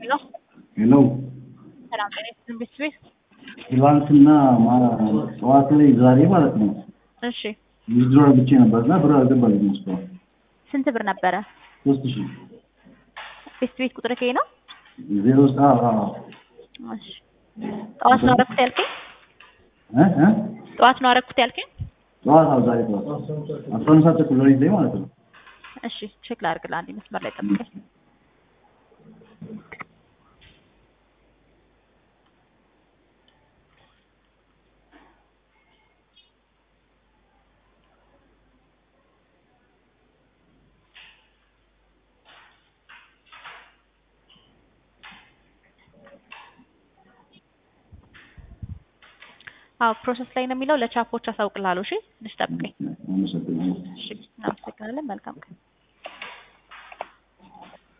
ሄሎ ሄሎ ሰላም ጤና ይስጥልኝ ቤተሰቤት። ትላንትና ማ- ጠዋት ላይ ዛሬ ማለት ነው እሺ ዊዝድሮ ብቻ ነበር እና ብር አልገባልኝም እስካሁን ስንት ብር ነበረ? ሶስት ሺህ ቤተሰቤት ቁጥር ከይ ነው? ዜሮ ውስጥ አዎ አዎ እሺ ጠዋት ነው አረኩት ያልከኝ? እ እ ጠዋት ነው አረኩት ያልከኝ? ጠዋት አዎ ዛሬ ጠዋት አስራ አንድ ሰዓት ተኩል ሌሊት ላይ ማለት ነው እሺ ቼክ ላድርግልህ አንዴ መስመር ላይ ጠብቀኝ። አዎ ፕሮሰስ ላይ ነው የሚለው ለቻፖች አሳውቅልሃለሁ። እሺ ትንሽ ጠብቀኝ። አመሰግናለሁ እሺ እናመሰግናለን። መልካም ቀን